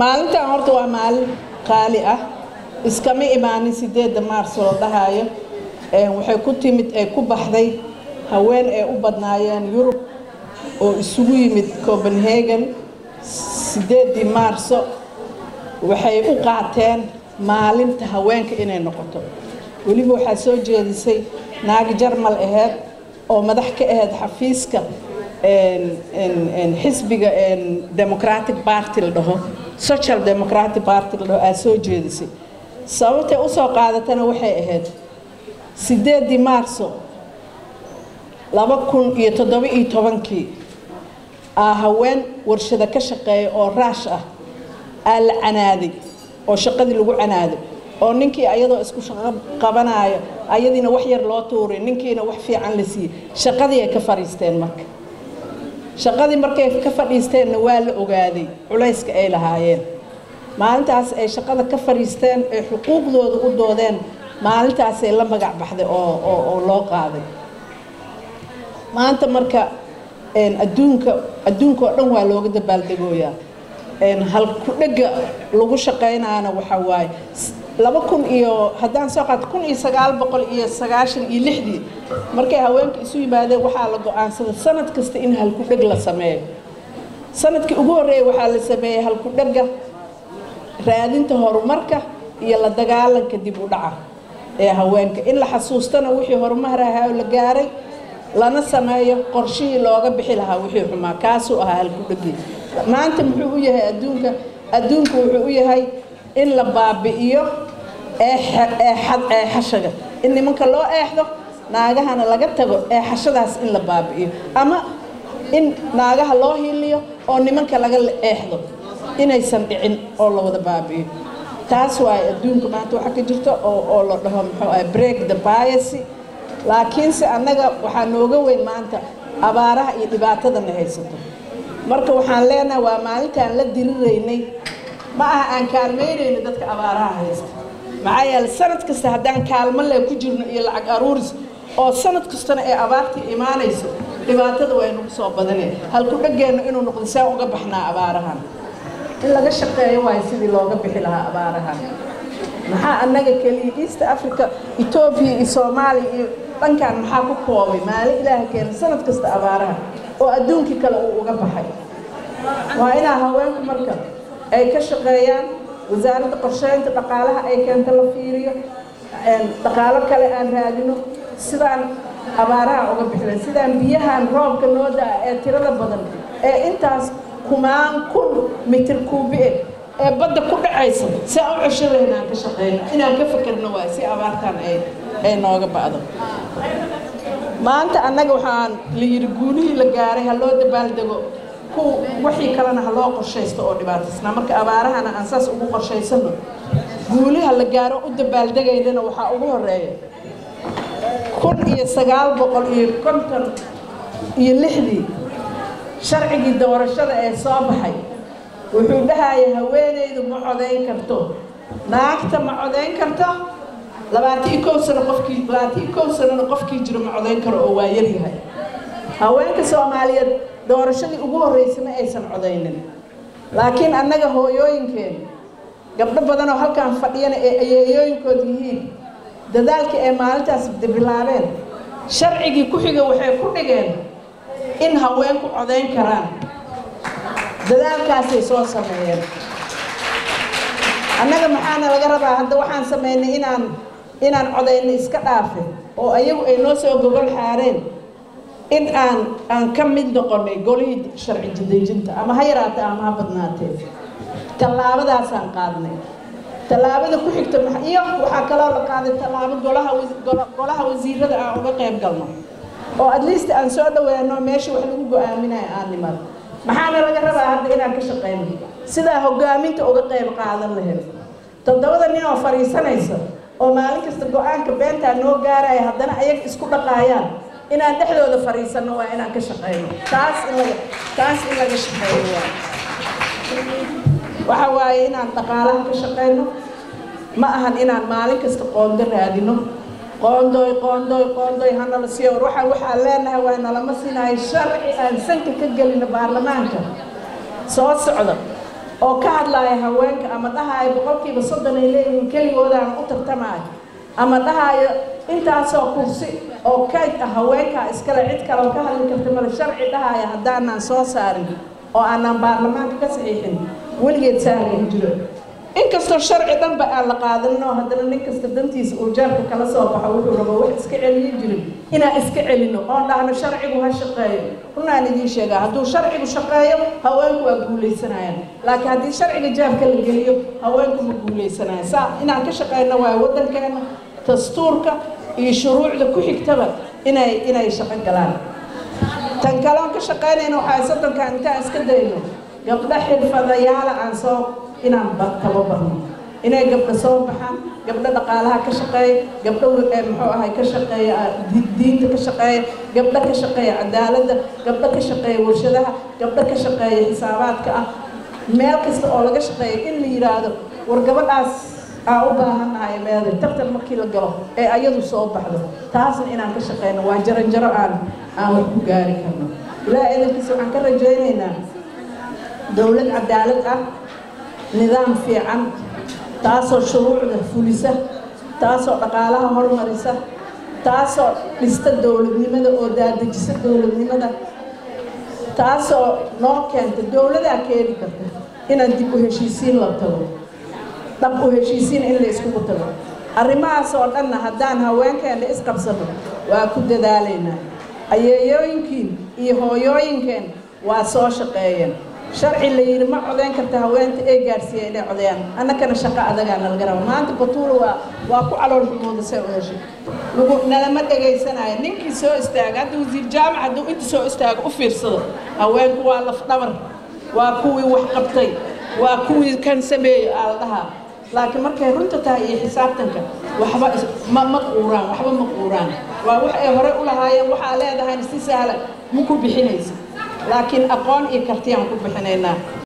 maalintan horta waa maalin qaali ah iskama imaanin sideedda maars oo dhahaayo waxay ku timid ee ku baxday haween ay u badnaayeen yurub oo isugu yimid copenhagen sideeddii maarso waxay u qaateen maalinta haweenka inay noqoto weliba waxaa soo jeedisay naagi jarmal aheyd oo madax ka ahayd xafiiska xisbiga democratic party la dhaho social democratic party la dhaho aa soo jeedisay sababtay usoo qaadatana waxay ahayd sideeddii maarso laba kun iyo toddoba iyo tobankii aa haween warshado ka shaqeeya oo raash ah aa la canaaday oo shaqadii lagu canaaday oo ninkii ayadoo isku shaqo qabanaayo ayadiina wax yar loo tuuray ninkiina wax fiican la siiyey shaqadii ay ka fadhiisteen marka shaqadii markay ka fadhiisteenna waa la ogaaday culayska ay lahaayeen maalintaas ay shaqada ka fadhiisteen ay xuquuqdooda u doodeen maalintaasay la magac baxday oo oo loo qaaday maanta marka adduunka adduunka oo dhan waa looga dabaaldegooyaa halku-dhega lagu shaqaynaana waxaa waaye laba kun iyo haddaan soo qaato kun iyo sagaal boqol iyo sagaashan iyo lixdii markay haweenka isu yimaadeen waxaa la go-aansaday sanad kasta in halku-dheg la sameeyo sanadkii ugu horreeyay waxaa la sameeyey halku-dhega raadinta horumarka iyo la dagaalanka dib u dhaca ee haweenka in la xasuustana wixii horumar ahaa la gaaray lana sameeyo qorshihii looga bixi lahaa wixii xumaa kaasuu ahaa halku-dhegii maanta muxuu u yahay adduunka adduunku wuxuu u yahay in la baabi'iyo eexashaga in nimanka loo eexdo naagahana laga tago eexashadaas in la baabi'iyo ama in naagaha loo hiliyo oo nimanka laga eexdo inaysan dhicin oo la wada baabi'iyo taas waaye adduunka maanta waxaa ka jirta oo la dhaho muxuu ah break the biacy laakiinse annaga waxaa nooga weyn maanta abaaraha iyo dhibaatadana haysato marka waxaan leenahay waa maalintaan la diriraynay ma aha aan kaalmaynayno dadka abaaraha haysta maxaa yeele sanad kasta haddaan kaalmo le ku jirno iyo lacag aruuris oo sanad kastana ee abaartii imaanayso dhibaatada waa inagu soo badaneen halku dhegeenno inuu noqdo saa uga baxnaa abaarahan in laga shaqeeyo waayo sidii looga bixi lahaa abaarahan maxaa annaga keliya east africa etoobiya iyo soomaaliya iyo dhankan maxaa ku koobay maalin ilaaha keena sanad kasta abaaraha oo adduunkii kale uu uga baxay waa inaa haweenku marka ay ka shaqeeyaan wasaaradda qorsheynta dhaqaalaha ay keento la fiiriyo dhaqaalo kale aan raadino sidaan abaaraha uga bixina sidaan biyahan roobka noo daa ee tirada badan ee intaas kumaan kun mitir kuubi eh ee badda ku dhacaysa si aan u cesho lahayn aan ka shaqeyno inaan ka fekerno waay si abaartan ay ay nooga ba'do maanta annaga waxaan la yidhi guulihii la gaaray ha loo dabaaldego ku wixii kalena ha loo qorshaysto oo dhibaataysnaa marka abaarahana aan saas ugu qorshaysano guuliha la gaaro u dabaaldegaynana waxaa ugu horeeya kun iyo sagaal boqol iyo konton iyo lixdii sharcigii doorashada ee soo baxay wuxuu dhahaya haweenaydu ma codayn karto naagta ma codayn karto labaatan iyo kow sano qofkii labaatan iyo kow sanona qofkii jiro ma codayn karo oo waa yaryahay haweenka soomaaliyeed doorashadii ugu horreysay ma aysan codaynin laakiin annaga hooyooyinkeen gabdho badanoo halkaan fadhiyana ee ayeeyooyinkood yihiin dadaalka ee maalintaas bilaabeen sharcigii ku xiga waxay ku dhigeen in haweenku codayn karaan dadaalkaasay soo sameeyeen annaga maxaana laga rabaa hadda waxaan sameynay inaan inaan codayno iska dhaafe oo ayagu ay noo soo gogol xaareen in aan aan ka mid noqonay golihii sharci jidejinta ama ha yaraatee ama ha badnaatee tallaabadaasaan qaadnay tallaabada ku xigta iyo waxaa kaloo la qaaday tallaabo golaha golaha wasiirada aan uga qayb galno oo at least aan soo dhaweeno meesha wax lagu go-aaminayo aan nimad maxaana laga rabaa hadda inaan ka shaqeyno sidaa hogaaminta uga qayb qaadan lahayd toddobada nin oo fadhiisanaysa oo maalin kasta go-aanka beentaa noo gaaraya haddana ayaga isku dhaqaayaan inaan dhexdooda fadhiisanno waa inaan ka shaqeyno taas in laga taas in laga shaqeeyo waa waxa waaye inaan dhaqaalaha ka shaqeyno ma ahan inaan maalin kasta qoondo raadino qoondoy qoondoy qoondoy hanala siiyo war waxaan waxaan leenahay waa nalama siinahay sharci aan sanka ka gelino baarlamaanka soo socda oo ka hadlaaya haweenka ama dhahaayo boqolkiiba soddon ay leeyihiin keligoodaana u tartamaayo ama dhahaayo intaasoo kursi oo kayd ah haweenkaa iskale cid kale oo ka hadli karta male sharci dhahaya haddaanaan soo saarin oo aanaan baarlamaanka ka saxiixin weligeed saarayn jiro inkastoo sharci dhanba aan la qaadaninoo haddana nin kasta dantiisa uu jaarka kala soo baxo wuxuu rabo wax iska celiyi jirin inaan iska celino oon dhahno sharcigu ha shaqeeyo runaan idiin sheegaa hadduu sharcigu shaqeeyo haweenku waa guuleysanayaan laakiin haddii sharciga jaabka la geliyo haweenku ma guuleysanayaan saa inaan ka shaqeyno waayo waddankeena dastuurka iyo shuruucda ku xigtaba inay inay shaqo galaan tan kale oon ka shaqeynayna waxaa soddonkan intaan iska dayno gabdho xirfadayaala aan soo inaan tababarno inay gabdho soo baxaan gabdho dhaqaalaha ka shaqeeya gabdho muxuu ahay ka shaqeeya diinta ka shaqeeya gabdho ka shaqeeya cadaaladda gabdho ka shaqeeya warshadaha gabdho ka shaqeeya xisaabaadka ah meel kasta oo laga shaqeeya in la yidhaahdo war gabadhaas aan u baahannahay meeday tartan markii la galo ee ayadu soo baxdo taasna inaan ka shaqeyno waa jaranjaro aan aan wax ku gaari karno ilaaha eedankiisa waxaan ka rajaynaynaa dowlad cadaalad ah nidaam fiican taasoo shuruucda fulisa taasoo dhaqaalaha hormarisa taasoo dhista dowladnimada oo daadejisa dowladnimada taasoo noo keenta dowladaa keeni karta inaan dib u heshiisiin la tago dhab u heshiisiin in la iskugu tago arrimahaas oo dhanna haddaan haweenkeena isqabsano waa ku dadaalaynaa ayeeyooyinkiin iyo hooyooyinkeen waa soo shaqeeyeen sharci la yidhi ma codeyn karta haweenta ee gaarsiiya inay codeeyaan annakana shaqo adagaa nalaga raba maanta batuula waa waa ku calool xumooda say u heshay lagu nalama dhagaysanayo ninkii soo istaaga hadda wasiir jaamac hadduu inta soo istaago u fiirsado haweenku waa laf dhabar waa kuwii wax qabtay waa kuwii kan sameeyey aa la dhahaa laakiin markay runta tahay iyo xisaabtanka waxba ma ma quuraan waxba ma quuraan waa wax ay hore u lahaayeen waxaa leedahayna si sahla ma ku bixinaysa laakiin aqoon iyo kartiyaan ku bixinaynaa